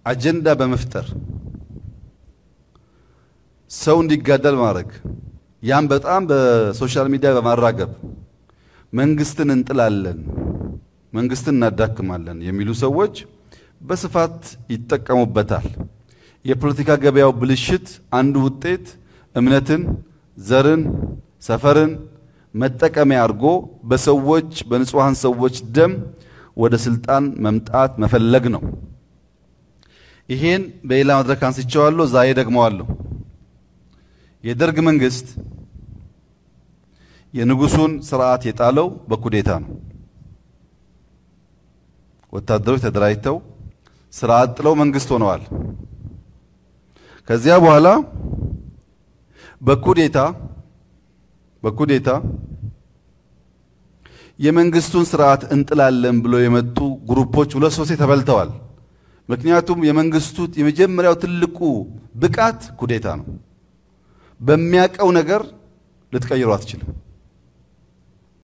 አጀንዳ በመፍጠር ሰው እንዲጋደል ማድረግ ያም በጣም በሶሻል ሚዲያ በማራገብ መንግስትን እንጥላለን፣ መንግስትን እናዳክማለን የሚሉ ሰዎች በስፋት ይጠቀሙበታል። የፖለቲካ ገበያው ብልሽት አንዱ ውጤት እምነትን፣ ዘርን፣ ሰፈርን መጠቀሚያ አድርጎ በሰዎች በንጹሐን ሰዎች ደም ወደ ስልጣን መምጣት መፈለግ ነው። ይሄን በሌላ መድረክ አንስቼዋለሁ፣ ዛሬ ደግመዋለሁ። የደርግ መንግስት የንጉሱን ስርዓት የጣለው በኩዴታ ነው። ወታደሮች ተደራጅተው ስርዓት ጥለው መንግስት ሆነዋል። ከዚያ በኋላ በኩዴታ በኩዴታ የመንግስቱን ስርዓት እንጥላለን ብሎ የመጡ ግሩፖች ሁለት ሶስቴ ተበልተዋል። ምክንያቱም የመንግስቱ የመጀመሪያው ትልቁ ብቃት ኩዴታ ነው። በሚያቀው ነገር ልትቀይሩ አትችልም።